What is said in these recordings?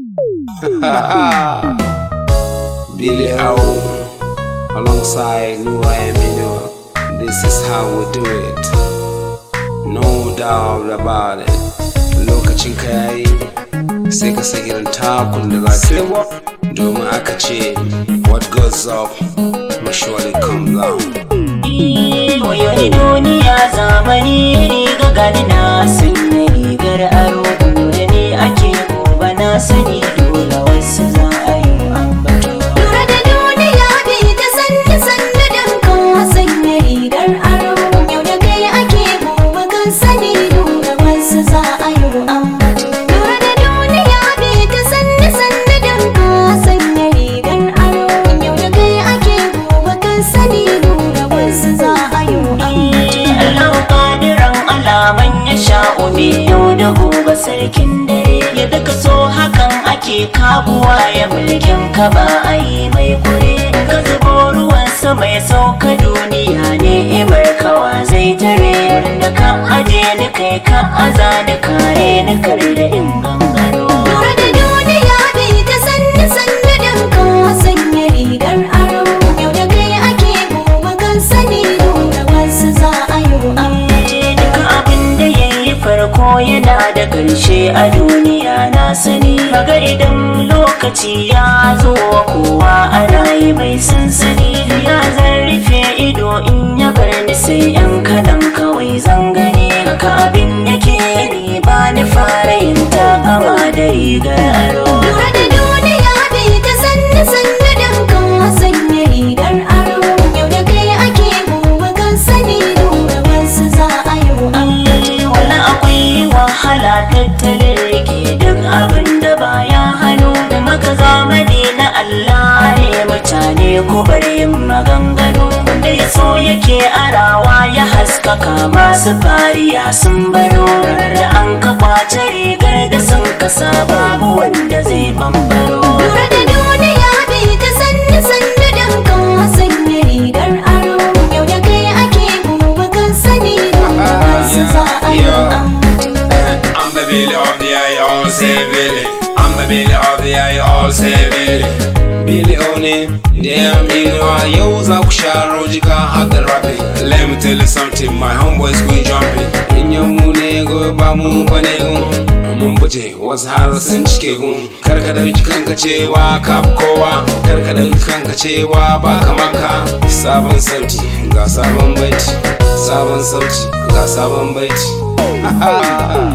Billy O alongside Nua Emino. This is how we do it. No doubt about it. Lokacin ka yayi sai ka san irin takun da za ka yi. Domin aka ce what goes up must surely come down. Wayoni duniya zamani riga gani na sanya rigar aro da ni ake gobe na sani dole wasu za a yi ambato. Lura da duniya bi ta sanni sanni don ka sanya rigar aro yau da kai ake gobe kan sani dole wasu za a yi ambato. Lura da duniya bi ta sanni sanni don ka sanya rigar aro yau da kai ake gobe kan sani dole wasu za a yi ambato. Allah kadiran alaman ya sha'o me yau da gobe sarkin dare yadda ka so hakan ake kabuwa ya mulkin ka ba a yi mai kure ka zubo ruwan sama ya sauka duniya ne imar kawa zai tare da ka aje ni kai ka aza ni kare ni kare da in gangaro Lura da duniya bi ta sanni sanni don ka sanya rigar aro yau da kai ake gobe kan sani dole wasu za a yi ambato. Duka abin da ya yi farko yana da ƙarshe a duniya na sani Kaga idan lokaci ya zo wa kowa ana yi mai sansani Ya zan rufe ido in ya bar ni sai yan kaɗan kawai zan gani Haka abin yake ni ba ni fara yin takama da rigar aro Lura da duniya bi ta sanni sanni don ka sanya rigar aro yau da kai ake gobe kan sani dole wasu za a yi ambato. wani akwai wahala tattalin rike duk abin da baya hannu da maka zamani na Allah ne mutane ku bari yin maganganu wanda ya so yake arawa ya haskaka masu fariya sun baro da an ka kwace rigar da sun kasa babu wanda zai bambaro Lura da duniya bi ta sanni sanni don ka sanya rigar aro yau da kai ake gobe kan sani dole wasu za a yi ambato. I'm the Billy of the eye, all say Billy. I'm the Billy of the eye, all say Billy. Billy Oni, damn, you know I use a kusharo jika at the rapping. Let me tell you something, my homeboys go jumping. In your moon, go ba mu bane gun. Mun buje wasu har sun cike gun. Karka da kanka cewa ka fi kowa. Karka da kanka cewa ba kamar ka. Sabon sauti ga sabon baiti. Sabon sauti ga sabon baiti.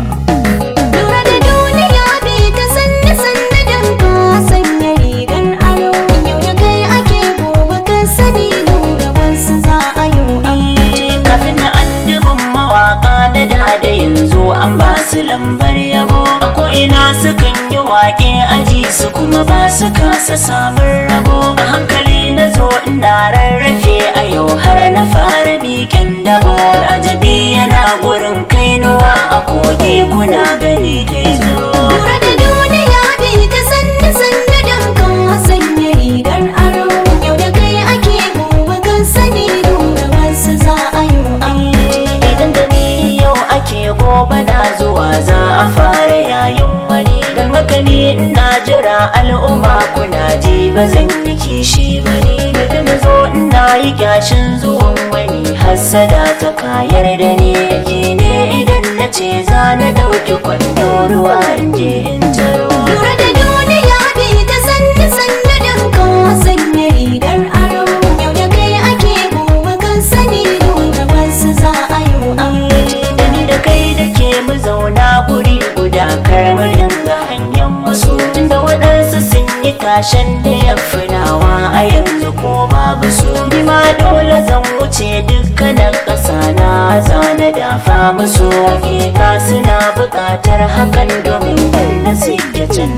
Lura da duniya bi ta sanni sanni don ka sanya rigar aro yau da kai ake gobe kan sani dole wasu za a yi ambato. kafin na annabin mawaka da da da yanzu an ba su lambar yabo a ko'ina sukan yi waƙe aji su kuma ba su kasa samun rabo a hankali na zo ina rarrafe a yau har na fara bikin dabo ajabi yana gurin kainuwa a kogi kuna gani kai zo Lura da duniya bi ta sanni sanni don ka sanya rigar aro yau da kai ake gobe kan sani dole wasu za a yi ambato. idan da ni yau ake gobe na zuwa za a fara yayin wani don haka ni ina jira al'umma kuna ji ba zan yi kishi ba ni da na zo ina yi kyashin zuwan wani hassada ta kayar da ni ji ne idan na ce za na ɗauki kwando ruwa in je in taro Lura da duniya bi ta sanni sanni don ka sanya rigar aro yau da kai ake gobe kan sani dole wasu za a yi ambato. da ni da kai da ke mu zauna guri guda kar mu dinga hanyar wasu tunda waɗansu sun yi tashen da ya finawa a yanzu ko babu su ni ma dole zan wuce dukkanin ƙasa na zana dafa musu hakika suna buƙatar hakan domin wanda suke can